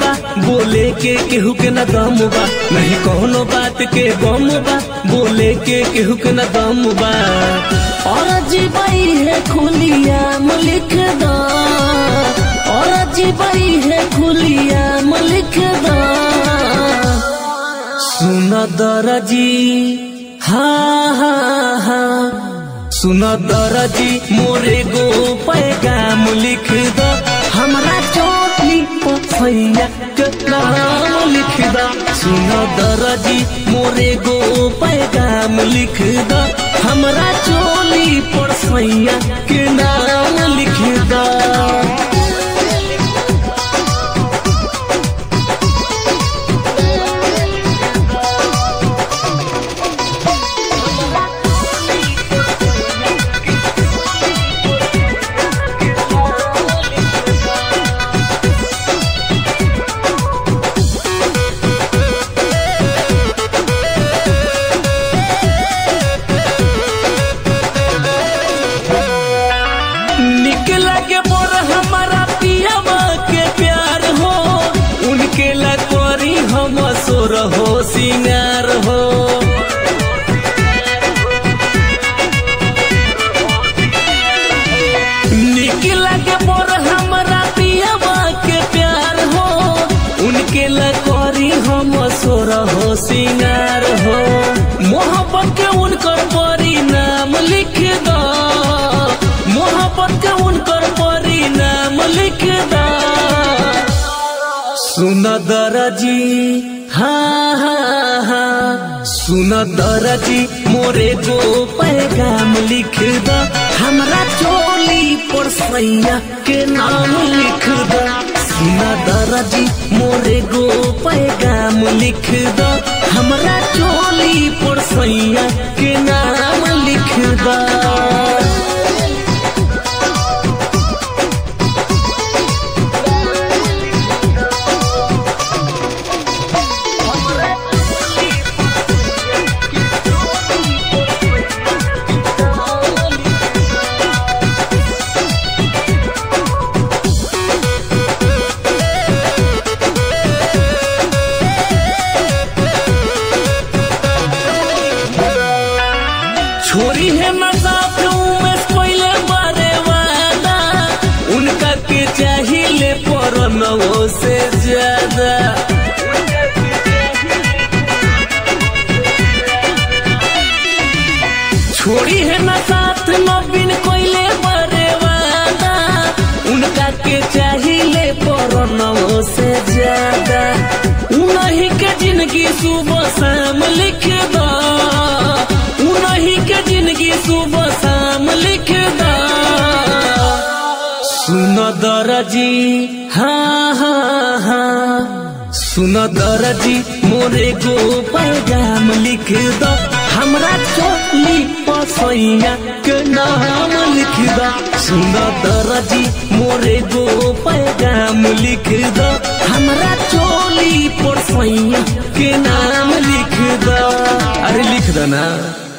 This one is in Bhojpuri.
बा बोले के केहू के न दम बा नहीं कोनो बात के गम बा बोले के केहू के न दम बा और जीवाई है खुलिया लिख दो और जीवाई है खुलिया लिख दो सुन दरजी हाँ हाँ हाँ सुन दरजी मोरे गो पैगाम लिख दो हमरा चोटली पथैया के नाम लिख दो सुन दरजी मोरे गो पैगाम लिख दो हमरा चोली परसैया के नाम लिख दो निकला के मोर हमारा पियावा के प्यार हो उनके लकोरी हम सोर हो सिंगार हो निकला के मोर हमारा पियावा के प्यार हो उनके लकोरी हम सोर हो सिंगार हो मोहब्बत के उनकर परिणाम लिख दो मोहब्बत के उनकर परिणाम लिख दो सुन दरजी हाँ हाँ हाँ सुन दरजी मोरे गो पैगाम लिख दो हमरा चोली पर सैया के नाम लिख दो सुन दरजी मोरे गो पैगाम लिख दो हमरा चोली पर सैया के नाम लिख दो छोरी है मजाक में पहले बारे वादा उनका के चाहिए पर नवो से ज्यादा छोड़ी है ना साथ नवीन कोइले बारे वादा उनका के चाहिए पर नवो से ज्यादा उन्हीं के जिंदगी सुबह शाम लिख दो उन्हीं के जिंदगी सुबह शाम लिख दो सुन दरजी हाँ हाँ हाँ सुन दरजी मोरे गो पैगाम लिख दो हमरा चोली पसैया के नाम लिख दो सुन दरजी मोरे गो पैगाम लिख दो हमरा चोली पसैया के नाम लिख दो अरे लिख दो ना